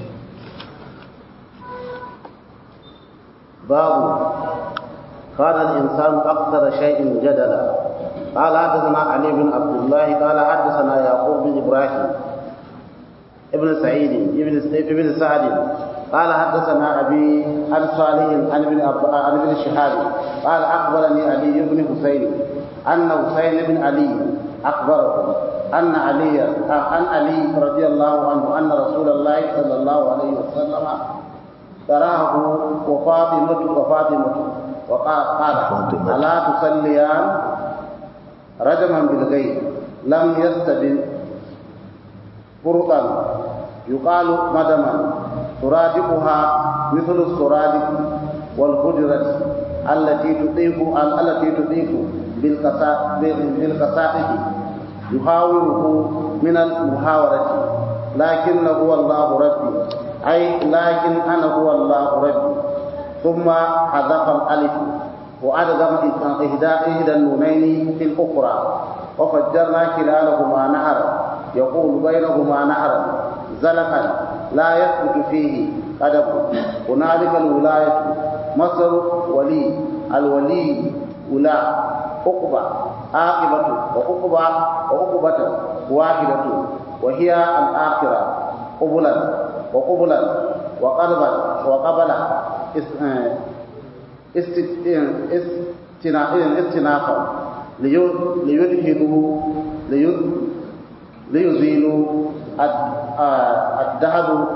babu كان الإنسان أكثر شيء جدلا قال حدثنا علي بن عبد الله قال حدثنا يعقوب بن إبراهيم ابن سعيد ابن ابن سعد قال حدثنا أبي عن صالح عن ابن عن ابن شهاب قال أخبرني علي بن حسين أن حسين بن علي أخبره أن علي عن علي رضي الله عنه أن رسول الله صلى الله عليه وسلم تراه وفاطمة وفاطمة وقال قال ألا تصليان رجما بالغيب لم يستبن فرطا يقال مدما ترادقها مثل السرادق والهجرة التي تطيق التي تطيق بالقصائد يحاوره من المحاورة لكن هو الله ربي أي لكن أنا هو الله ربي ثم حذف الألف وأدغم إهدى إحدى النونين في الأخرى وفجرنا كلالهما نهرا يقول بينهما نهرا زلقا لا يثبت فيه قدم هنالك الولاية مصر ولي الولي ولاء عقبة عاقبة وعقبة وعقبة واحدة وهي الآخرة قبلا وقبلا وقلبا وقبلا استنافا ليدهدوا ليزيلوا الدهب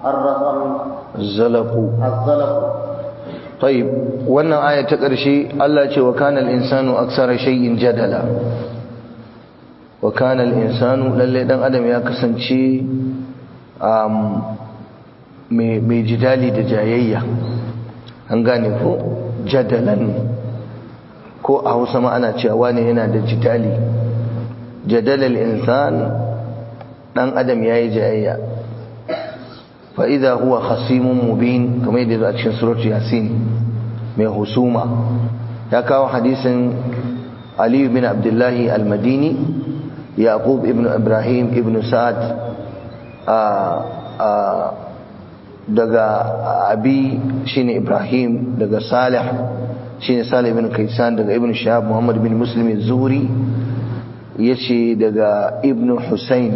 الزلق الزلق طيب wannan aya ta ƙarshe Allah ce wa kana al-insanu aksara shay'in jadala wa kana al-insanu lalle dan adam ya kasance um mai jidali da jayayya an gane ko jadalan ko a Hausa ma ana cewa ne yana da jidali jadalal insan dan adam yayi jayayya fa idha huwa khasimun mubin kamar yadda a cikin suratu yasin mai husuma ya kawo hadisin ali bin abdullahi al-madini yaqub ibn ibrahim ibn sa'ad daga abi shine ibrahim daga salih shine salih ibn kaisan daga ibn shahab muhammad bin muslim az-zuhri yace daga ibn husayn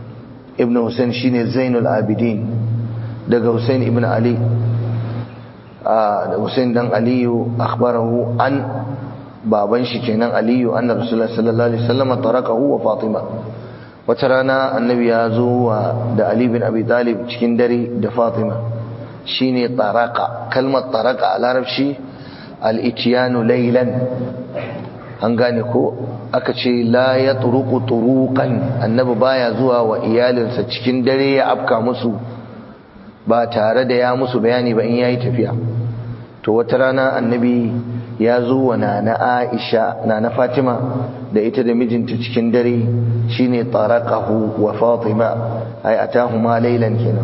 ibn husayn shine zainul abidin daga husayn ibn ali da Hussein dan Aliyu akhbarahu an baban shi kenan Aliyu anna Rasulullah sallallahu alaihi wasallam tarakahu wa Fatima wata rana annabi ya zo da Ali bin Abi Talib cikin dare da Fatima shine taraka kalmar taraka a larabci al-ityanu laylan an gane ko aka ce la ya turuku turukan annabi baya zuwa wa iyalinsa cikin dare ya afka musu ba tare da ya musu bayani ba in yayi tafiya to wata rana annabi ya zo wa nana Aisha nana Fatima da ita da mijinta cikin dare shine taraqahu wa Fatima ay atahuma laylan kenan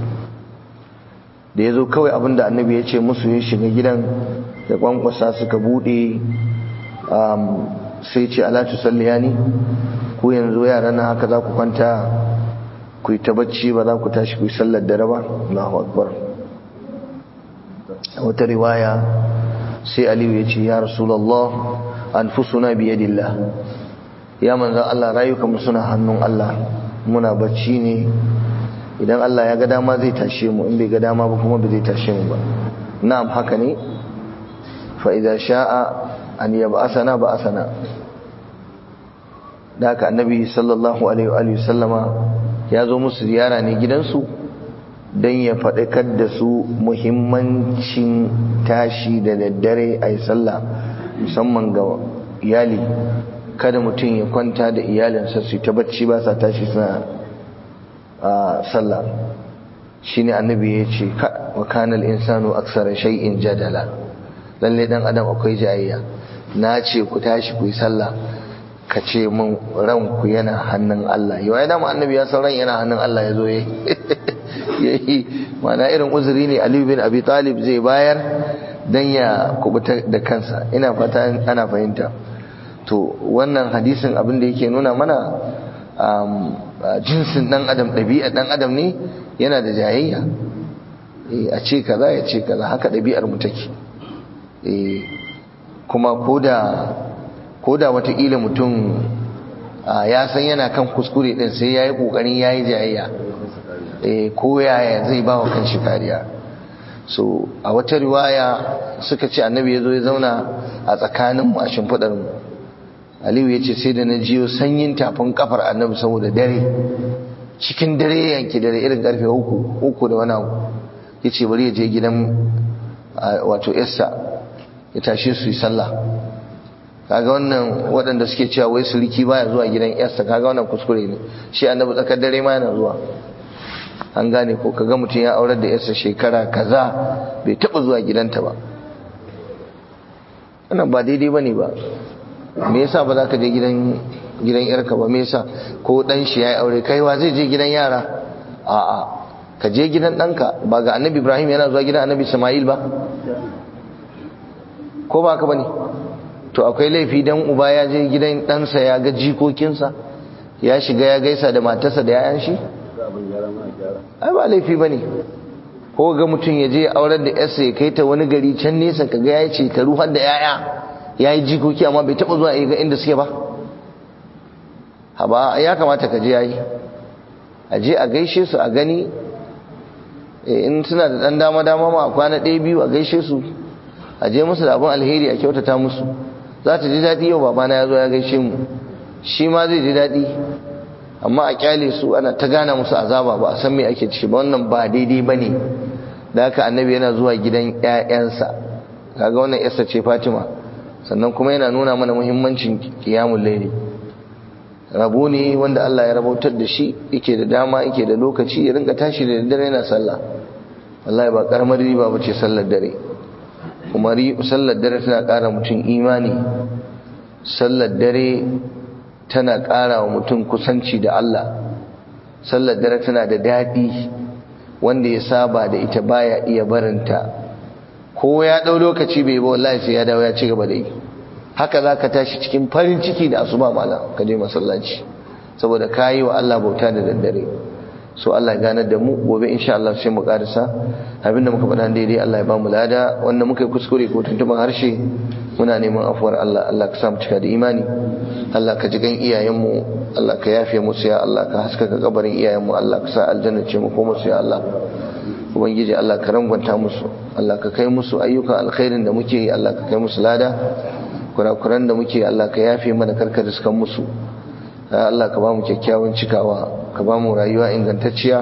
da yazo kawai abinda annabi ya ce musu ya shiga gidan da kwankwasa suka bude sai ce ala tusalliyani ku yanzu yaran nan haka za ku kwanta ku yi ta bacci ba za ku tashi ku yi sallar dare ba Allahu akbar wata riwaya sai Aliyu ya ce ya Rasulullah anfusuna bi yadillah ya manzon Allah rayukan suna hannun Allah muna bacci ne idan Allah ya ga dama zai tashe mu in bai ga dama ba kuma bai zai tashe mu ba na'am haka ne fa idza sha'a an yab'asana ba'asana da haka annabi sallallahu alaihi wa sallama ya zo musu ziyara ne gidansu don ya faɗakar da su muhimmancin tashi da daddare a yi sallah musamman ga iyali kada mutum ya kwanta da iyalinsa su ta bacci ba sa tashi suna a sallah shine annabi ya ce wa kanal insanu aksara shay'in jadala lalle dan adam akwai jayayya na ce ku tashi ku yi sallah ka ce min ranku yana hannun Allah yau ya dama annabi ya san ran yana hannun Allah ya zo ya yi mana irin uzuri ne Ali bin Abi Talib zai bayar dan ya kubuta da kansa ina fata ana fahimta to wannan hadisin abin da yake nuna mana jinsin dan adam ɗabi'a dan adam ne yana da jayayya a ce kaza ya ce kaza haka ɗabi'ar mu take kuma koda koda watakila mutum ya san yana kan kuskure din sai ya yi ƙoƙarin ya yi jayayya ko yaya zai ba wa kan shi kariya so a wata riwaya suka ce annabi ya zo ya zauna a tsakaninmu a shimfiɗarmu aliyu ya ce sai da na jiyo sanyin tafin kafar annabi saboda dare cikin dare yanki dare irin karfe uku uku da wani abu ya ce bari ya je gidan wato yassa ya tashe su yi sallah kaga wannan waɗanda suke cewa wai suliki baya zuwa gidan yassa kaga wannan kuskure ne shi annabi tsakar dare ma yana zuwa an gane ko kaga mutum ya aurar da yarsa shekara kaza bai taɓa zuwa gidanta ba wannan ba daidai ba ne ba me yasa ba za ka je gidan gidan yarka ba me yasa ko dan shi yayi aure kaiwa zai je gidan yara a'a ka je gidan ɗanka ba ga annabi ibrahim yana zuwa gidan annabi ismail ba ko ba ka bane to akwai laifi dan uba ya je gidan ɗansa ya ga jikokinsa ya shiga ya gaisa da matarsa da yayan shi ai ba laifi bane ko ga mutum ya je aurar da yarsa ya kai ta wani gari can nesa ka ga ya ce ka ruhar da yaya ya yi jikoki amma bai taɓa zuwa ga inda suke ba haba ya kamata ka je ya yi a je a gaishe su a gani in suna da ɗan dama-dama ma a kwana ɗaya biyu a gaishe su a je musu da abin alheri a kyautata musu za ta ji daɗi yau babana ya zo ya gaishe mu shi ma zai ji daɗi amma a kyale su ana ta gana musu azaba ba a san me ake ciki ba wannan ba daidai ba ne da haka annabi yana zuwa gidan 'ya'yansa kaga wannan yarsa ce fatima sannan kuma yana nuna mana muhimmancin kiyamun laili rabo ne wanda Allah ya rabautar da shi yake da dama yake da lokaci ya rinka tashi da daddare yana sallah wallahi ba karamar riba ba ce sallar dare kuma sallar dare tana ƙara mutum imani sallar dare tana ƙara wa mutum kusanci da Allah sallar dare tana da daɗi wanda ya saba da ita baya iya barinta ko ya ɗau lokaci bai ba wallahi sai ya dawo ya ci gaba da yi haka za ka tashi cikin farin ciki da asuba mala ka je masallaci saboda ka yi wa Allah bauta da daddare so Allah ya ganar da mu gobe insha Allah sai mu karisa abinda muka faɗa daidai Allah ya ba mu lada wanda muka yi kuskure ko tuntuban harshe muna neman afuwar Allah Allah ka sa mu cika da imani Allah ka ji gan iyayenmu Allah ka yafe musu ya Allah ka haskaka kabarin iyayenmu Allah ka sa aljanna ce mu ko musu ya Allah ubangiji Allah ka rangwanta musu Allah ka kai musu ayyukan alkhairin da muke yi Allah ka kai musu lada kurakuran da muke Allah ka yafe mana karkar riskan musu Allah ka ba mu kyakkyawan cikawa ka ba mu rayuwa ingantacciya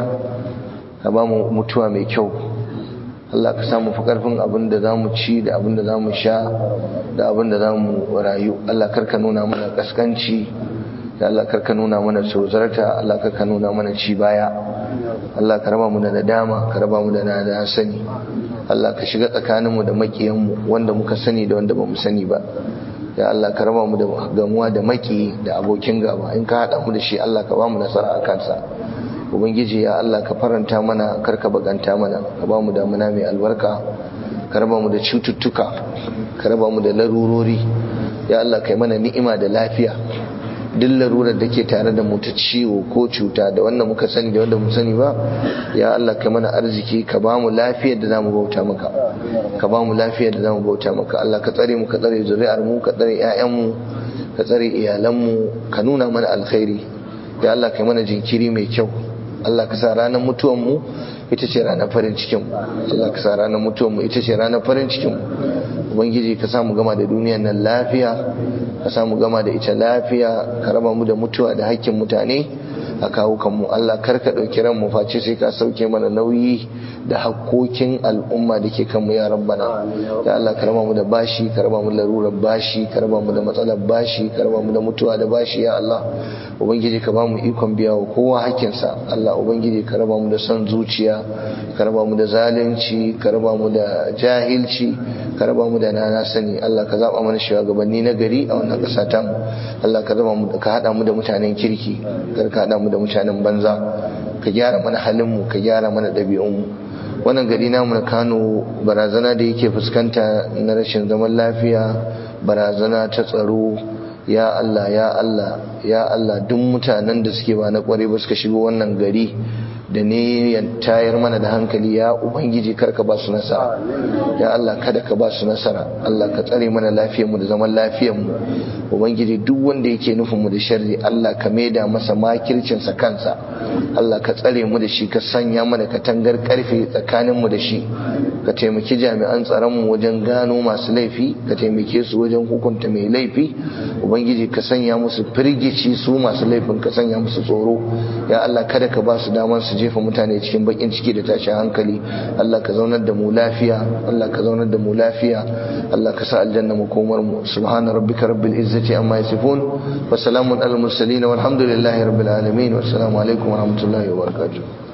ka ba mu mutuwa mai kyau Allah ka samu fi karfin abin da za mu ci da abin da za mu sha da abin da za mu rayu Allah karka nuna mana kaskanci da Allah karka nuna mana tozarta Allah karka nuna mana ci baya Allah ka raba mu da nadama ka raba mu da nada sani Allah ka shiga tsakaninmu da makiyanmu wanda muka sani da wanda ba mu sani ba ya Allah ka raba mu da gamuwa da maki da abokin gaba in ka haɗa mu da shi Allah ka ba mu nasara a kansa ubangiji ya Allah ka faranta mana karka baganta mana ka ba mu damuna mai albarka ka raba mu da cututtuka ka raba mu da larurori ya Allah kai mana ni'ima da lafiya duk larurar da ke tare da mu ta ciwo ko cuta da wanda muka sani da wanda mu sani ba ya Allah kai mana arziki ka ba mu lafiyar da zamu bauta maka ka ba mu lafiyar da zamu bauta maka Allah ka tsare mu ka tsare zuri'ar mu ka tsare ƴaƴan mu ka tsare iyalan mu ka nuna mana alkhairi ya Allah kai mana jinkiri mai kyau Allah ka sa ranar mutuwan mu ita ce ranar farin cikin mu Allah ka sa ranar mutuwan mu ita ce ranar farin cikin mu ubangiji ka samu gama da duniyar nan lafiya ka samu gama da ita lafiya ka raba mu da mutuwa da hakkin mutane a kawo kanmu Allah kar ka ɗauki ran mu face sai ka sauke mana nauyi da hakkokin al'umma da ke kanmu ya rabbana ya Allah ka raba mu da bashi ka raba mu da larurar bashi ka raba mu da matsalar bashi ka raba mu da mutuwa da bashi ya Allah ubangiji ka ba mu ikon biya wa kowa hakkinsa Allah ubangiji ka raba mu da son zuciya ka raba mu da zalunci ka raba mu da jahilci ka raba mu da nana sani Allah ka zaba mana shugabanni na gari a wannan ƙasa ta mu Allah ka raba mu ka hada mu da mutanen kirki kar ka hada mu da mutanen banza ka gyara mana halin mu ka gyara mana ɗabi'un mu wannan gari namu na Kano barazana da yake fuskanta na rashin zaman lafiya barazana ta tsaro ya Allah ya Allah ya Allah duk mutanen da suke ba na kware ba suka shigo wannan gari da ne ya tayar mana da hankali ya ubangiji karka ba su nasara ya Allah kada ka ba su nasara Allah ka tsare mana lafiyarmu da zaman lafiyarmu ubangiji duk wanda yake nufin mu da sharri Allah ka maida masa makircin sa kansa Allah ka tsare mu da shi ka sanya mana katangar karfe tsakanin mu da shi ka taimaki jami'an tsaron mu wajen gano masu laifi ka taimake su wajen hukunta mai laifi ubangiji ka sanya musu firgici su masu laifin ka sanya musu tsoro ya Allah kada ka ba su damar su jefa mutane cikin bakin ciki da tashin hankali Allah ka zaunar da mu lafiya Allah ka zaunar da mu lafiya Allah ka sa aljanna makomar mu subhana rabbika rabbil izzati amma yasifun wa salamun alal mursalin walhamdulillahi rabbil alamin wassalamu alaikum wa rahmatullahi wa barakatuh